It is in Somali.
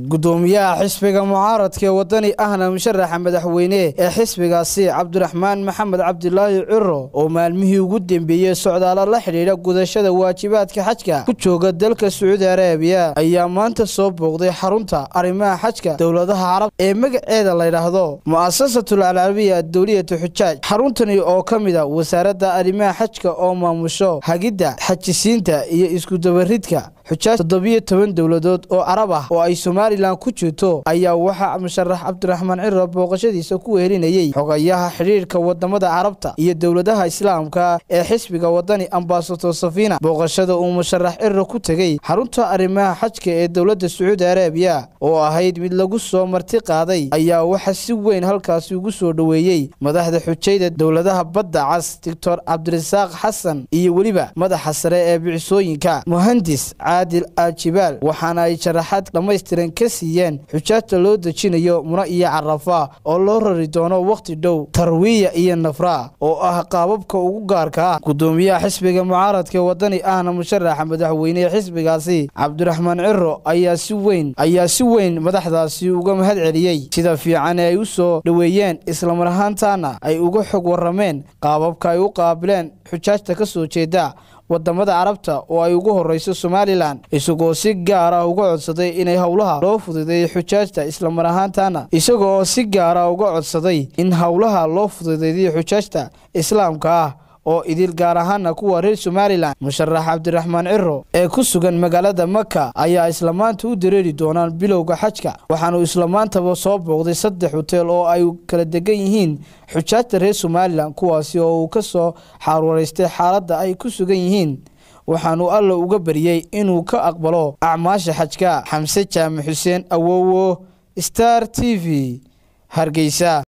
gudoomiyaha xisbiga mucaaradka ee wadani ahna musharaxa madaxweyne ee xisbigaasi cabdiraxmaan maxamed cabdilaahi ciro oo maalmihii ugu dembeeyey socdaalo la xidhiidha gudashada waajibaadka xajka ku jooga dalka sacuudi arabiya ayaa maanta soo booqday xarunta arrimaha xajka dowladaha carab ee magaceeda layidhaahdo mu'asasatul alcarabiya adowliyatu xujaaj xaruntani oo ka mid a wasaaradda arrimaha xajka oo maamusho hagidda xajisiinta iyo iskudabaridka xujaaj toddobiyo toban dowladood oo carab ah oo ay somalilan ku jirto ayaa waxaa musharax cabdiraxmaan ciro booqashadiisa ku wehelinayey xogayaha xidhiirka wadamada carabta iyo dowladaha islaamka ee xisbiga wadani ambasador safina booqashada uu musharax ciro ku tegey xarunta arrimaha xajka ee dowladda sacuudi arabiya oo ahayd mid lagu soo marti qaaday ayaa waxaa si weyn halkaasi ugu soo dhoweeyey madaxda xujayda dowladaha badda cas doctor cabdirasaaq xasan iyo weliba madaxa sare ee bicisooyinka muhandis caadil aajibaal waxaana ay sharaxaad dhammaystiran ka siiyeen xujaajta loo dejinayo muna iyo carafa oo loo rari doono wakhti dhow tarwiya iyo nafra oo ah qaababka ugu gaarka ah gudoomiyaha xisbiga mucaaradka wadani ahna musharaxa madaxweynehe xisbigaasi cabdiraxmaan ciro ayaa si weyn ayaa si weyn madaxdaasi uga mahad celiyey sida fiican ee ay u soo dhoweeyeen islamar ahaantaana ay uga xog warrameen qaababka ay u qaabileen xujaajta ka soo jeeda wadamada carabta oo ay ugu horeyso somalilan isagoo si gaar ah uga codsaday inay howlaha loo fududeeyey xujaajta islamar ahaantaana isaga oo si gaara uga codsaday in howlaha loo fududeeyay xujaajta islaamka ah oo idil gaar ahaana kuwa reer somalilan musharax cabdiraxmaan ciro ee ku sugan magaalada maka ayaa islamaanta u dareeri doonaan bilowga xajka waxaanu islamaantaba soo booqday saddex hoteel oo ay kala degan yihiin xujaajta reer somalilan kuwaasi oo uu ka soo xaarwaraystay xaaladda ay ku sugan yihiin waxaanu alla uga baryey inuu ka aqbalo acmaasha xajka xamse jaamac xuseen awowo star t v hargeysa